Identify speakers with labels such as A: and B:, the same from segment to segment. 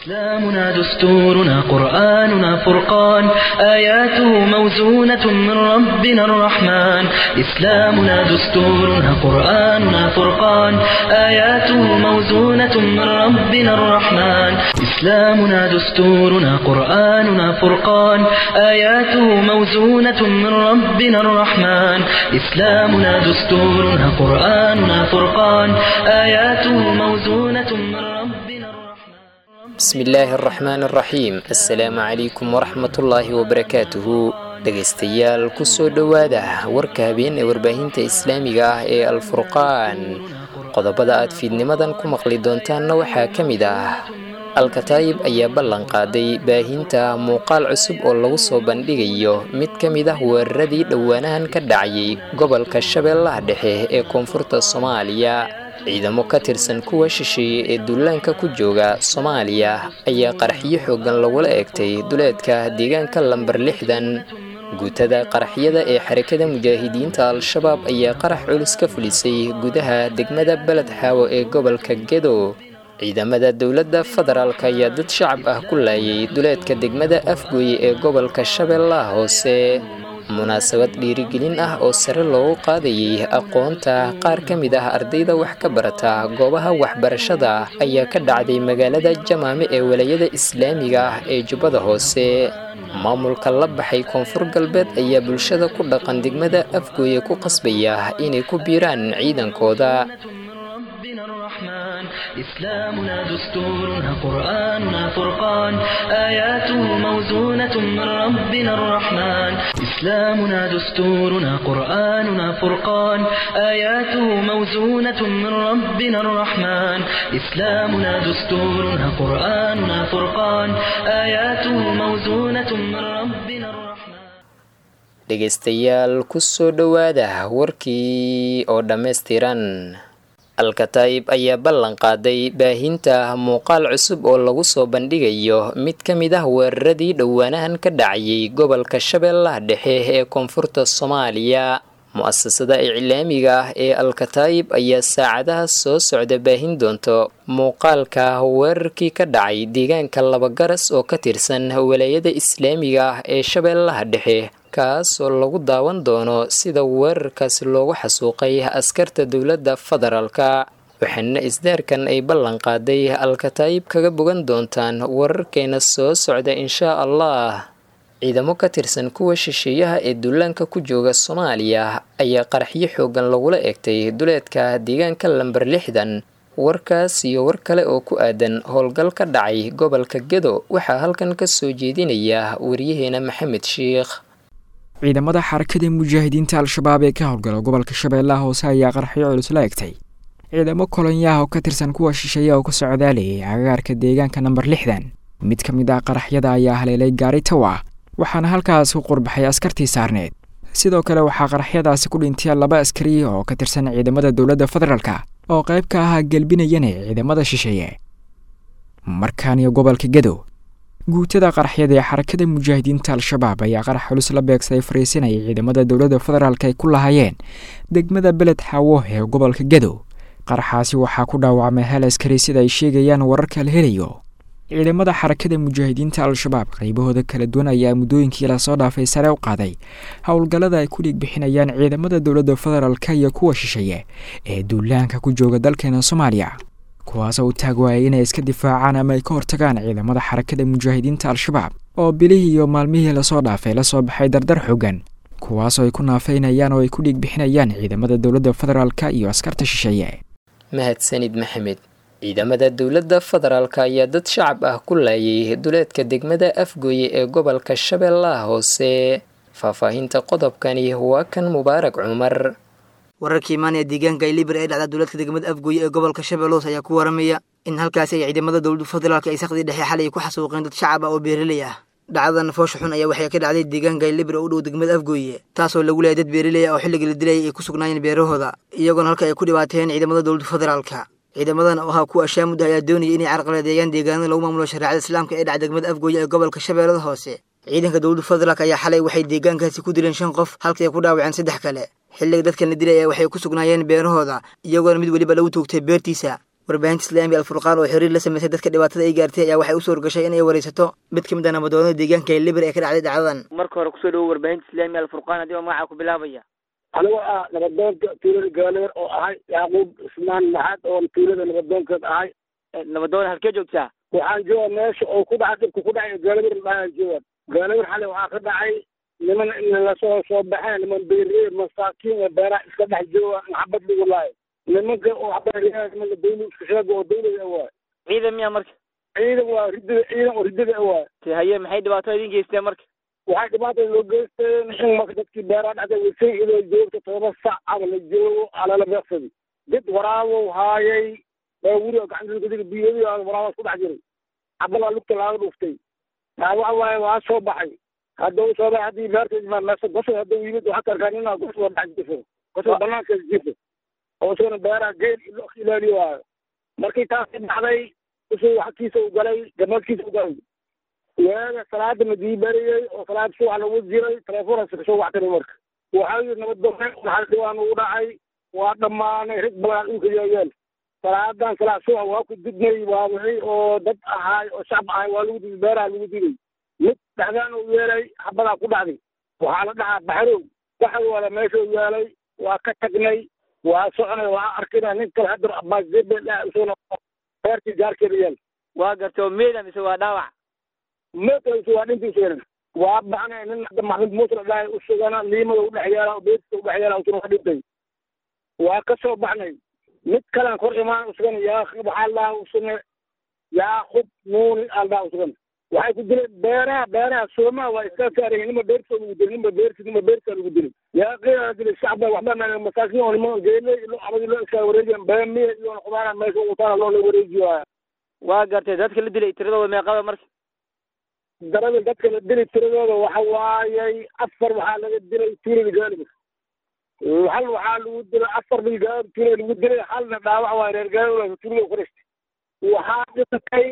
A: إسلامنا دستورنا قرآننا فرقان آياته موزونة من ربنا الرحمن إسلامنا دستورنا قرآننا فرقان آياته موزونة من ربنا الرحمن إسلامنا دستورنا قرآننا فرقان آياته موزونة من ربنا الرحمن إسلامنا دستورنا قرآننا فرقان آياته موزونة من ربنا الرحمن
B: bismillaahi araxmaan araxiim assalaamu calaykum waraxmatullaahi wabarakaatuhu dhegaystayaal kusoo dhowaada warka habeen ee warbaahinta islaamiga ah ee alfurqaan qodobada aad fiidnimadan ku maqli doontaanna waxaa ka mid ah alkataayib ayaa ballan qaaday baahinta muuqaal cusub oo lagu soo bandhigayo mid ka mid ah weeraradii dhowaanahan ka dhacayay gobolka shabeellaha dhexe ee koonfurta soomaaliya ciidamo ka tirsan kuwa shisheeye ee duulaanka ku jooga soomaaliya ayaa qaraxyo xooggan lagula eegtay duleedka deegaanka lambar lixdan guutada qaraxyada ee xarakada mujaahidiinta al-shabaab ayaa qarax culus ka fulisay gudaha degmada beled xaawo ee gobolka gedo ciidamada dowladda federaalk ayaa dad shacab ah ku laayay duleedka degmada afgooye ee gobolka shabeellaha hoose munaasabad dhiirigelin ah oo sare loogu qaadayay aqoonta qaar ka mid ah ardayda wax ka barata goobaha waxbarashada ayaa ka dhacday magaalada jamaame ee walayada islaamiga ah ee jubbada hoose maamulka la baxay koonfur galbeed ayaa bulshada ku dhaqan degmada afgooye ku qasbaya inay ku biiraan ciidankooda
A: ربنا الرحمن إسلامنا دستورنا قرآننا فرقان آياته موزونة من ربنا الرحمن إسلامنا دستورنا قرآننا فرقان آياته موزونة من ربنا الرحمن إسلامنا دستورنا قرآننا فرقان آياته موزونة من ربنا الرحمن
B: dhegaystayaal kusoo dhowaada warkii oo dhammaystiran alkataayib ayaa ballan qaaday baahinta muuqaal cusub oo lagu soo bandhigayo mid ka mid ah weeraradii dhowaanahan ka dhacayay gobolka shabeellaha dhexe ee koonfurta soomaaliya mu-asasada iclaamiga ah ee alkataayib ayaa saacadaha soo socda baahin doonto muuqaalka weerarkii ka dhacay deegaanka labagaras oo ka tirsan walaayada islaamiga ah ee shabeellaha dhexe kaasoo lagu daawan doono sida weerarkaasi loogu xasuuqay askarta dowladda federaalka waxaana isdaarkan ay ballan qaaday alkataayib kaga bogan doontaan wararkeena soo socda inshaa allah ciidamo ka tirsan kuwa shisheeyaha ee duulaanka ku jooga soomaaliya ayaa qaraxyo xooggan lagula eegtay duleedka deegaanka lambar lixdan warkaas iyo war kale oo ku aadan howlgal ka dhacay gobolka gedo waxaa halkan ka soo jeedinaya wariyaheena maxamed sheikh
C: ciidamada xarakada mujaahidiinta al-shabaab ee ka howlgala gobolka shabeellaha hoose ayaa qaraxyo culus la egtay ciidamo kolonyaha oo ka tirsan kuwa shisheeya oo ka socdaalayay agagaarka deegaanka namber lixdan mid ka mid ah qaraxyada ayaa haleelay gaari tawa waxaana halkaas ku qurbaxay askartii saarneed sidoo kale waxaa qaraxyadaasi ku dhintay laba askari oo ka tirsan ciidamada dowladda federaalka oo qayb ka ahaa gelbinayana ciidamada shisheeye markaaniyo gobolka gedo guutada qaraxyada ee xarakada mujaahidiinta al-shabaab ayaa qarax culus la beegsaday fariisinaya ciidamada dowladda federaalk ay ku lahaayeen degmada beled xaawo ee gobolka gedo qaraxaasi waxaa ku dhaawacmay hal askari sida ay sheegayaan wararka la helayo ciidamada xarakada mujaahidiinta al-shabaab qaybahooda kala duwan ayaa muddooyinkii lasoo dhaafay sare u qaaday howlgallada ay ku dhiig bixinayaan ciidamada dowladda federaalk iyo kuwa shisheeye ee duulaanka ku jooga dalkeena soomaaliya kuwaasoo u taag waayay inay iska difaacaan ama ay ka hortagaan ciidamada xarakada mujaahidiinta al-shabaab oo bilihii iyo maalmihii lasoo dhaafay la soo baxay dardar xooggan kuwaasoo ay ku naafeynayaan oo ay ku dhiig bixinayaan ciidamada dowladda federaalka iyo askarta shisheeye
B: mahadsanid maxamed ciidamada dowladda federaalk ayaa dad shacab ah ku laayay duleedka degmada afgooye ee gobolka shabeellaha hoose faahfaahinta qodobkani waa kan mubaarak cumar
D: wararkii imaanaya deegaanka liber ee dhacda dowladka degmada afgooye ee gobolka shabeeloos ayaa ku waramaya in halkaasi ay ciidamada dowladda federaalk ay sakhdii dhexe xalay ku xasuuqeen dad shacab ah oo beeraley ah dhacdadan foosha xun ayaa waxay ka dhacday deegaanka liber oo u dhow degmada afgooye taasoo lagu leeyay dad beeraley ah oo xilligii la dilayay ay ku sugnaayeen beerahooda iyagoona halka ay ku dhibaateen ciidamada dowladda federaalka ciidamadan oo ahaa kuwa ashaamudda ayaa doonayay inay carqaladeeyaan deegaanada lagu maamulo shareecada islaamka ee dhaca degmada afgooye ee gobolka shabeellada hoose ciidanka dowladda federaalk ayaa xalay waxay deegaankaasi ku dileen shan qof halkii ay ku dhaawaceen saddex kale xilliga dadkan la dilay ee waxay ku sugnaayeen beerahooda iyagoona mid weliba lagu toogtay beertiisa warbaahinta islaamiga alfurqaan oo xiriir la sameysay dadka dhibaatada ay gaartay ayaa waxay u suurgashay inay wareysato mid ka mid ah nabadoonada deegaanka liber ee ka dhacday dhacdadan
E: marka hore kusoo dhawo warbaahinta islaamiga alfurqaan haddii oo magaca ku bilaabaya
F: anigoo ah nabadoonka tuulada gaaleer oo ahay yacquub ismaan maxad oo tuulada nabadoonkeed ahay
E: nabadoon halkee joogtaa
F: waxaan jooga meesha oo ku dhacay dhibka ku dhacay gaaleer dhaaan jooga gaaleer xalay waxaa ka dhacay niman lasoo soo baxeen niman beeree masaakiin ee beeraha iska dhex jooga maxabad lagu laayo nimanka oo beeryaha nimanka dawla iska sheega oo dawlada waay
E: ciidan miya marka
F: ciidan waa ridada ciidan oo ridada waay
E: haye maxay dhibaato idin geysteen marka
F: waxay dhibaatada loo geysteen in marka dadkii beeraha dhacday wasay inoo joogto todoba sac ama la joogo alala beeqsadi dad waraabow haayay baawuri oo gacanta biyadi waraabaas ku dhex jiray cabalaa lugta laaga dhuftay taa waxa waaye waa soo baxay hadda u soo baxay haddii beerta meesa gosol hadda yimid waxaa ka arkaa nina gosol dhex jifo gosol banaanka jifo oo isagana beeraha geel ilaaliyo waayo markii taasi dhacday usuu xagkiisa u galay gamadkiisa u galay waaga salaada madii bariyey oo salaad subax lagu jiray telefoonkaas kasoo wactay marka waxaa yidhi nabaddoone waxaa dhibaan ugu dhacay waa dhammaanay rag badan dhulka yaayaan salaadan salaad subax waa ku didnay waa wixii oo dad ahaay oo shacab ahay waa lagu diday beeraha lagu diday mid dhexdaan uu yeelay xabadaa ku dhacday waxaa la dhahaa baxrow waxay wada meesha u yeelay waa ka tagnay waa soconay waa arkina nin kale hadda abaasdebe isaguna beertii gaarkeeda yaal
E: waa gartay oo meeda mise waa dhaawac
F: meedkaasi waa dhintiisa waa baxnay nin hadda maxmud muuse la dhahay usugana liimada udhex yaala beertiisa udhex yaala usuna waa dhintay waa ka soo baxnay mid kalan kor imaan usugana yaa waxaa lahaa usune yaaqub nuuni aldhaa usugana waxay ku dileen beeraha beeraha soomaa waa iska saarayeen nima beertiisa lagu dilay nima beertiisa nima beertiisa lagu dilay yaa qiila dilay shacba waxba ma masaakiin oo nima geele ilo abadi loo iska wareejiyan beemiya iyo qudaara meesha ugu taala loo la wareejiyo
E: waa gartay dadka la dilay tiradooda meeqaba marka
F: darada dadka la dilay tiradooda waxa waayay afar waxaa laga dilay tuulada gaalibir hal waxaa lagu dilay afar bil gaar tuulada lagu dilay halna dhaawac waay reer gaalibir tuulada kuristay waxaa dhintay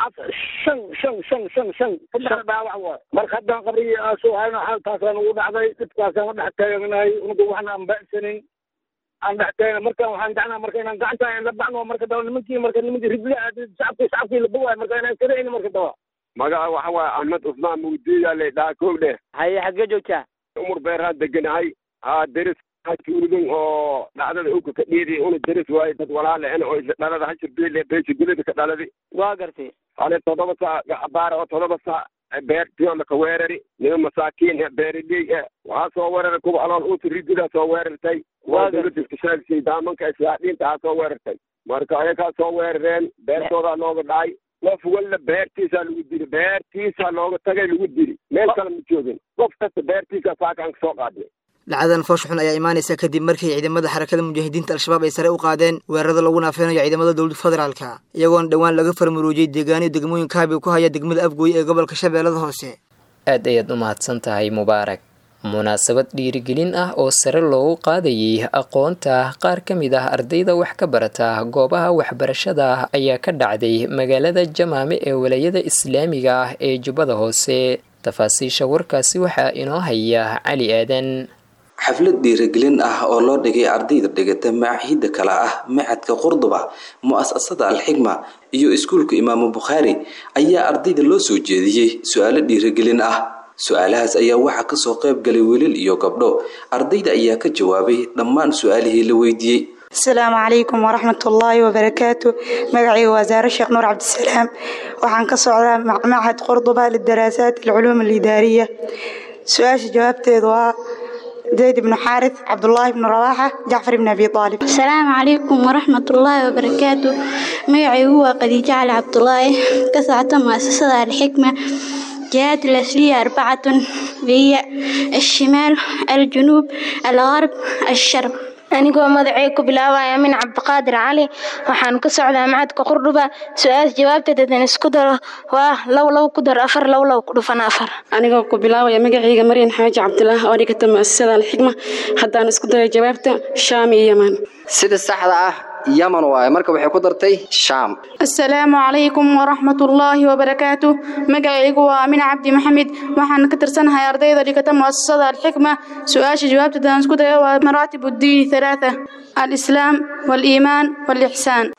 F: shan shan shan shan shan saddex dhaawac waay marka haddaan qabrigii aasoo hayno xaaltaasaan ugu dhacday dhibkaasaan u dhex taaganahay unuga waxna aan ba'sanin aan dhex taagana markaan waxaan jecnaa marka inaan gacanta la baxno marka daba nimankii marka nimankii ridla shacabkii shacabkii la bogaay marka inaan kadacayno marka daba
G: magaca waxa waaye axmed cusmaan mugdiya le dhaakoow dheh
E: haye xaggee joogtaa
G: umar beerhaan deganahay haa deris tuulidun oo dhacdada uka ka dhiidi una deris waaye dad walaale en oo isla dhalada hashir bile beesha gulida ka dhaladi
E: waa gartay
G: ale todoba saa abaara oo todoba saa beertiyoona ka weerari nima masaakiin e beeriley e waxaa soo weeraray kuwa alool uta rididaa soo weerartay waa dawladda iskashaalisay daamanka islaadhiinta aa soo weerartay marka ayagaa soo weerareen beertoodaa looga dhacay qof walla beertiisaa lagu dili beertiisaa looga tagay lagu dili meel kale ma joogin qof kasta beertiisa saakaan kasoo qaadnay
D: dhacdadan foosh xun ayaa imaanaysa kadib markii ciidamada xarakada mujaahidiinta al-shabaab ay sare u qaadeen weerarada lagu naafeynayo ciidamada dowladda federaalka iyagoona dhowaan laga farmaruujiyey deegaaniyo degmooyin kaabi ku haya degmada afgooye ee gobolka shabeellada hoose
B: aad ayaad u mahadsan tahay mubaarak munaasabad dhiirigelin ah oo sare loogu qaadayay aqoonta qaar ka mid ah ardayda wax ka barata goobaha waxbarashada ah ayaa ka dhacday magaalada jamaame ee walayada islaamiga ah ee jubbada hoose tafaasiisha warkaasi waxaa inoo haya cali aadan
H: xaflad dhiirigelin ah oo loo dhigay ardayda dhigata macaahidda kale ah macadka qurduba mu-asasada alxigma iyo iskuulka imaamu bukhaari ayaa ardayda loo soo jeediyey su-aalo dhiirigelin ah su-aalahaas ayaa waxaa kasoo qayb galay wiilal iyo gabdho ardayda ayaa ka jawaabay dhammaan su-aalihii la weydiiyey
I: asalaamu calaykum waraxmatullaahi wabarakaatu magacayga waa saare sheekh nuur cabdisalaam waxaan ka socdaa macmacad qurduba lidaraasaat alculuum alidaariya su-aasha jawaabteedu waa zayd ibnu xaaris cabdulaahi ibnu rawaaxa jacfar ibn abi aalib
J: asalaamu calaykum waraxmatullaahi wabarakaatu magacaygu waa khadiijo cali cabdulaahi ka socota muasasada alxikma جهات الأصلية أربعة هي الشمال الجنوب الغرب الشرق
K: anigoo magacay ku bilaabaya min cabdiqaadir cali waxaan ka socdaa macadka qurdhuba su-aal jawaabteedan isku daro waa low low ku dar afar low low ku dhufan afar
L: anigoo ku bilaabaya magacayga maryan xaaji cabdilaah oo dhigata muasasada alxikma haddaan isku daray jawaabta shaam iyo yaman
M: sida saxda ah yaman waaye marka waxay ku dartay shaam
N: asalaamu calaykum waraxmatullaahi wabarakaatu magacaygu waa amin cabdi maxamed waxaan ka tirsanahay ardayda dhigata muasasada alxikma su-aasha jawaabteedaan isku dayo waa maraatib uddiini halaatha alislaam waaliimaan waalixsaan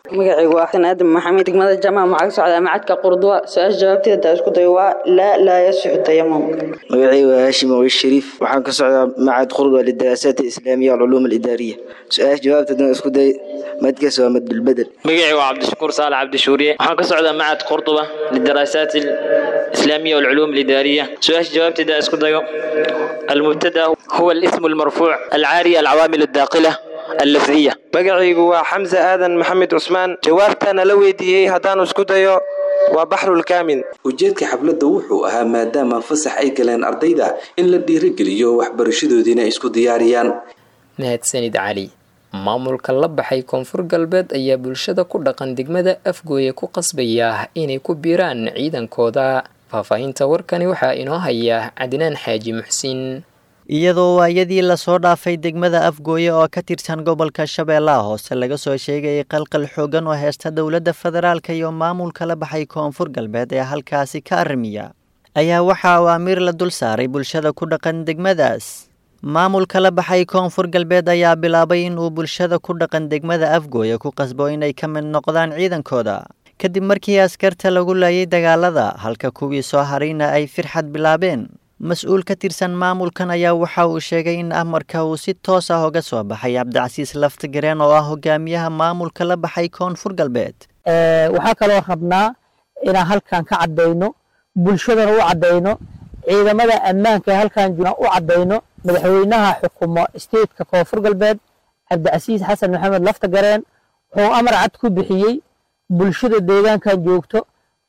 O: magacaygu waa xasan aadan maxamed degmada jamaca maxaa ka socdaa macadka qurduwa su-aasha jawaabteeda isku dayo waa laa laa yasixu tayamum
P: magacaygu waa haashim awi shariif waxaan ka socdaa macad qurduwa lidaraasat alislaamiya walculuum alidaariya su-aasha jawaabteedana isku day madkaas waa madbulbedel
Q: magacaygu waa cabdishakuur saalax cabdishuuriye waxaan ka socdaa macad qurduba lidaraasat alislaamiya walculuum alidaariya su-aasha jawaabteeda isku dayo المبتدا هو الاسم المرفوع العاري العوامل الداخله اللفظيه
R: magacaygu waa xamse aadan maxamed cusmaan jawaabtana la weydiiyey haddaan isku dayo waa baxrulkaamin
H: ujeedka xafladda wuxuu ahaa maadaama fasax ay galeen ardayda in la dhiirigeliyo waxbarashadoodiina ay isku diyaariyaan
B: mahadsanid cali maamulka la baxay koonfur galbeed ayaa bulshada ku dhaqan degmada afgooye ku qasbaya inay ku biiraan ciidankooda faahfaahinta warkani waxaa inoo haya cadnaan xaaji muxsin
S: iyadoo waayadii lasoo dhaafay degmada afgooye oo ka tirsan gobolka shabeellaha hoose laga soo sheegayay qalqal xoogan oo heesta dowladda federaalka iyo maamulka la baxay koonfur galbeed ee halkaasi ka arrimiya ayaa waxaa awaamiir la dul saaray bulshada ku dhaqan degmadaas maamulka la baxay koonfur galbeed ayaa bilaabay inuu bulshada ku dhaqan degmada afgooye ku qasbo inay ka mid noqdaan ciidankooda kadib markii askarta lagu laayay dagaalada halka kuwii soo harayna ay firxad bilaabeen mas-uul ka tirsan maamulkan ayaa waxa uu sheegay in amarka uu si toos ah uga soo baxay cabdicasiis laftigareen oo ah hogaamiyaha maamulka la baxay koonfur galbeed
T: waxaa kaloo rabnaa inaan halkan ka caddayno bulshadana u caddayno ciidamada ammaanka ee halkan jooga u caddayno madaxweynaha xukumo stateka koonfur galbeed cabdicasiis xasan maxamed laftagareen wuxuu amar cad ku bixiyey bulshada deegaankan joogto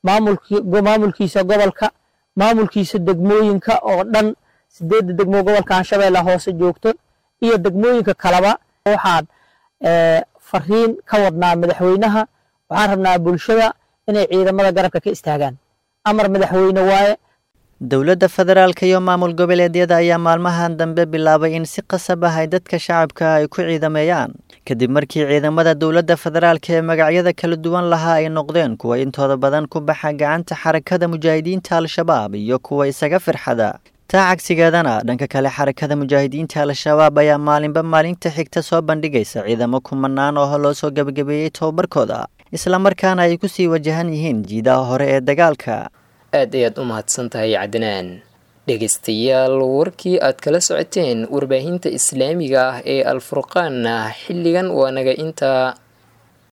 T: maamulkiisa gobolka maamulkiisa degmooyinka oo dhan sideedda degmo gobolkan shabeelle hoose joogto iyo degmooyinka kaleba waxaan fariin ka wadnaa madaxweynaha waxaan rabnaa bulshada inay ciidamada garabka ka istaagaan amar madaxweyne waaye
S: dowladda federaalka iyo maamul goboleedyada ayaa maalmahan dambe bilaabay in si qasab ah ay dadka shacabka ay ku ciidameeyaan kadib markii ciidamada dowladda federaalka ee magacyada kala duwan lahaa ay noqdeen kuwa intooda badan ku baxa gacanta xarakada mujaahidiinta al-shabaab iyo kuwa isaga firxada taa cagsigeedana dhanka kale xarakada mujaahidiinta al-shabaab ayaa maalinba maalinta xigta soo bandhigaysa ciidamo kumanaan oo loo soo gebagabeeyey tobabarkooda islamarkaana ay ku sii wajahan yihiin jiidaha hore ee dagaalka
B: aad ayaad u mahadsan tahay cadnaan dhegaystayaal warkii aad kala socoteen warbaahinta islaamiga ah ee alfurqaanna xilligan waa naga intaa